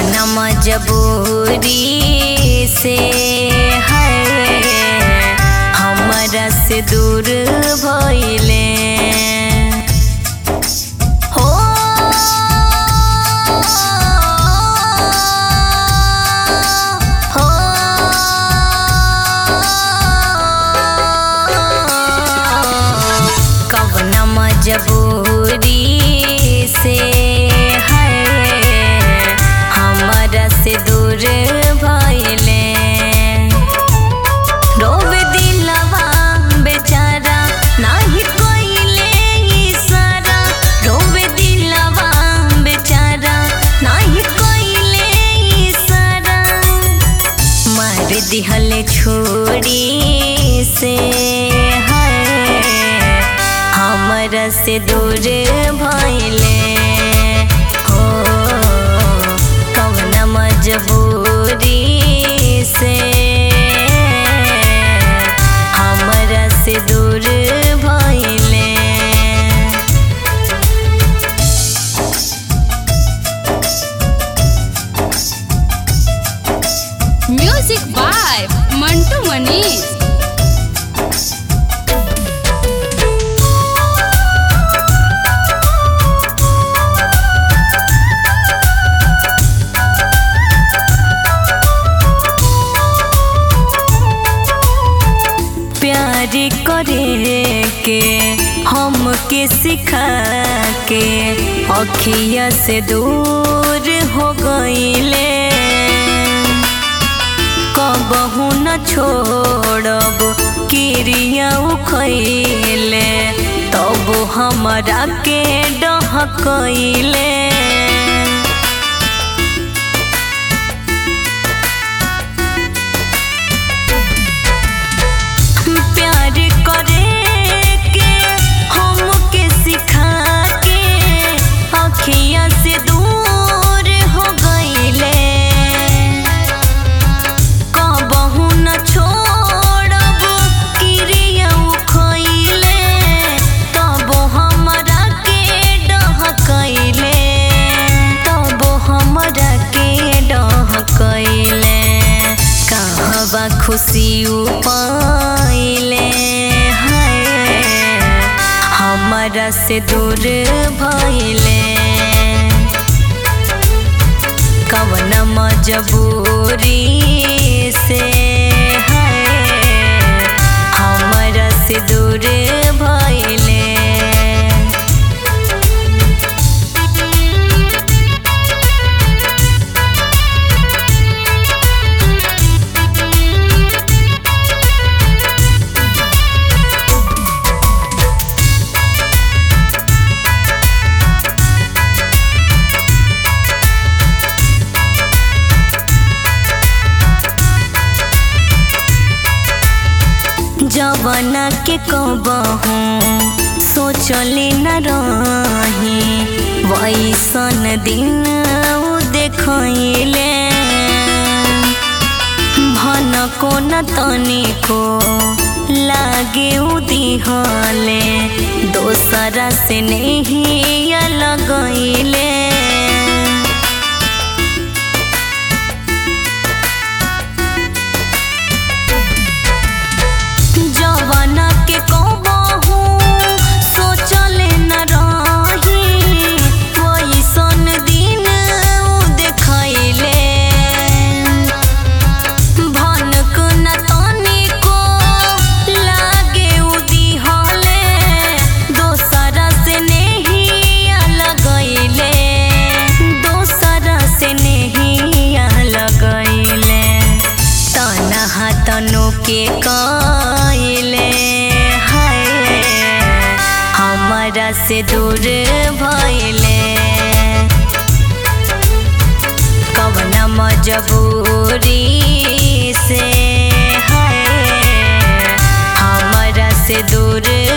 कवना मजबूरी से है हमरा से दूर भइले हो हो कवना मजबूरी से है हमरा से दूर भइले रोवे दिलवा बेचारा नाही कोइले इशारा रोवे दिलवा बेचारा नाही कोइले इशारा मार दिहले छोड़ी से है हमरा से दूर भइले हो कवना मजबूरी से हमरा से दूर भइले म्यूजिक बाय मंटू मनीष प्यार करे के हमके सिखा के अखिया से दूर हो गईले कबहू न छोड़ब किरिया उखैले तब हमरा के डहकैले प्यार करे के हमके सिखा के अखिया से दूर हो गईले कबहू न छोड़ब किरिया उखैले तब हमरा के डहकैले तब हमरा के डहकैले कहवा खुशी पाइले है हमरा से दूर भइले कवन मजबूरी से है हमरा से दूर भइले जवाना के कबहू सोचले न रही वैसन दिन उ देखले भन को न तनिको लागे उ दिहले दोसरा से नहीं लगैले जवाना के कबहू सोचले न रही वैसन दिन उ देखैले भनक न तनिको लागे उ दिहले दोसरा से नहीं लगैले दोसरा से नहीं लगैले तनहा तनु के कइले हाय हमरा से दूर भइले कवना मजबूरी से है हमरा से दूर